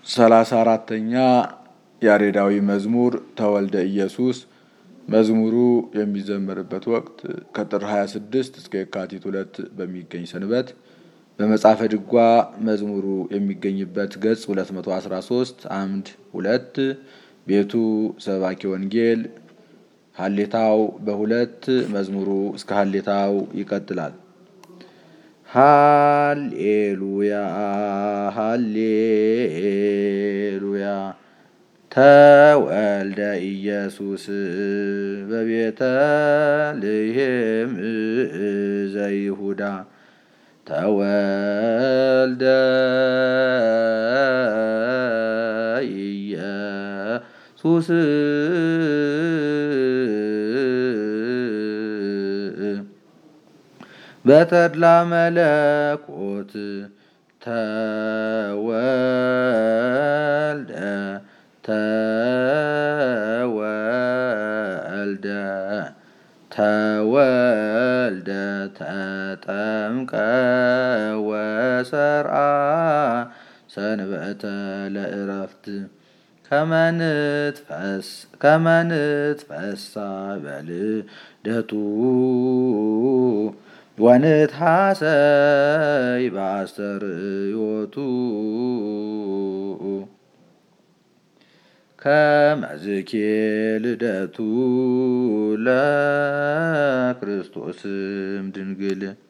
ሰላሳ አራተኛ ያሬዳዊ መዝሙር ተወልደ ኢየሱስ። መዝሙሩ የሚዘመርበት ወቅት ከጥር 26 እስከ የካቲት ሁለት በሚገኝ ሰንበት በመጽሐፈ ድጓ መዝሙሩ የሚገኝበት ገጽ 213 አምድ ሁለት ቤቱ ሰባኪ ወንጌል ሀሌታው በሁለት መዝሙሩ እስከ ሀሌታው ይቀጥላል። ሃሌሉያ ሃሌሉያ ተወልደ ኢየሱስ በቤተ ልሔም ዘይሁዳ ተወልደ ኢየሱስ በተድላ መለኮት ተወልደ ተወልደ ተወልደ ተጠምቀ ወሰርአ ሰንበተ ለእረፍት ከመንትፈሳ በልደቱ ወንትሐሰይ በአስተርእዮቱ ከመዝኬ ልደቱ ለክርስቶስም ድንግል